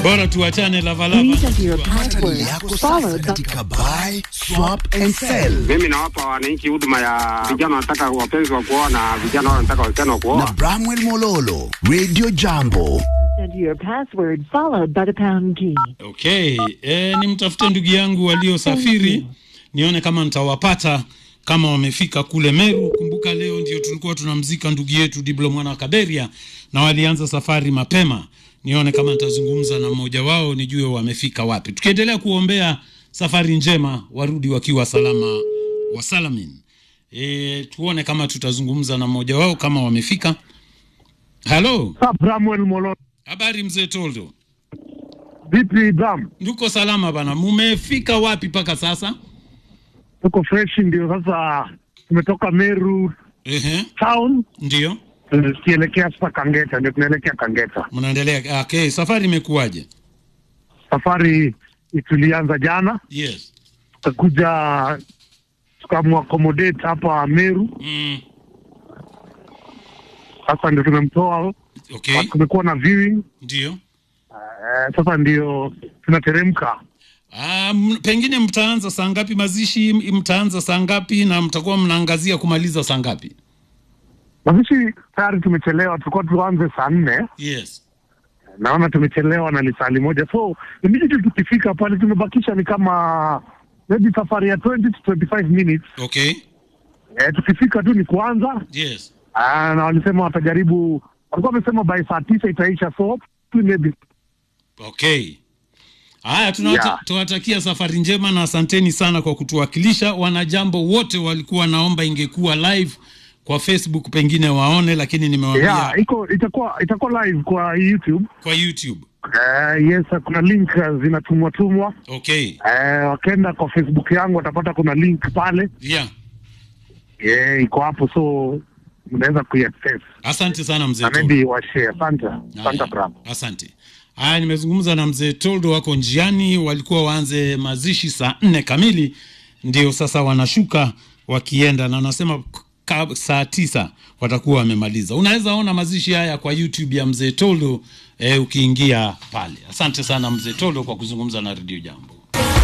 Bora tuachane lavalava. Please enter your Pata password yako sasa followed by katika buy, swap and sell Mimi nawapa wananchi huduma ya vijana wanataka wapenzi wa kuoa na vijana wao wanataka wasichana wa na kuoa. Bramwell Mololo, Radio Jambo. enter your password followed by the pound key. Okay, e, nimtafute ndugu yangu waliosafiri nione kama nitawapata kama wamefika kule Meru. Kumbuka leo ndio tulikuwa tunamzika ndugu yetu Diblo mwana wa Kaberia, na walianza safari mapema. Nione kama nitazungumza na mmoja wao nijue wamefika wapi, tukiendelea kuombea safari njema, warudi wakiwa salama wasalamin. E, tuone kama tutazungumza na mmoja wao kama wamefika. Halo, Bramwell Molo. habari mzee Toldo? Vipi Bram? Nduko salama bana, mumefika wapi mpaka sasa? Tuko fresh ndio sasa tumetoka Meru Ehe, town ndio tukielekea sasa Kangeta, ndio tunaelekea Kangeta. mnaendelea. Okay, safari imekuwaje? Safari tulianza jana, Yes. tukakuja tukamuaccommodate hapa Meru. Mm, Sasa ndio tumemtoa, okay, kumekuwa na viewing ndio. eh, sasa ndio tunateremka. Ah, m- pengine mtaanza saa ngapi mazishi? M- Mtaanza saa ngapi na mtakuwa mnaangazia kumaliza saa ngapi? Mazishi tayari tumechelewa, tulikuwa tuanze saa nne Yes. naona tumechelewa na lisali moja, so immediately tukifika pale tumebakisha ni kama maybe safari ya 20 to 25 minutes. Okay. Eh, tukifika tu ni kuanza Yes. ah, na walisema watajaribu, walikuwa wamesema by saa tisa itaisha, so maybe Okay. Haya, tunawata- Yeah. tunawatakia safari njema na asanteni sana kwa kutuwakilisha. Wanajambo wote walikuwa naomba ingekuwa live kwa Facebook pengine waone, lakini nimewaambia yeah, iko itakuwa itakuwa live kwa YouTube. kwa YouTube. Uh, yes, kuna link uh, zinatumwa tumwa. Okay. Uh, wakenda kwa Facebook yangu watapata kuna link pale, Yeah. yeah, iko hapo, so mnaweza kuiaccess Asante sana mzee na Toldo. maybe washare. Asante, asante Haya, Bram. Asante. Haya, nimezungumza na mzee Toldo, wako njiani, walikuwa waanze mazishi saa nne kamili, ndio sasa wanashuka wakienda, na anasema ka- saa tisa watakuwa wamemaliza. Unaweza ona mazishi haya kwa YouTube ya mzee Toldo eh, ukiingia pale. Asante sana mzee Toldo kwa kuzungumza na redio Jambo.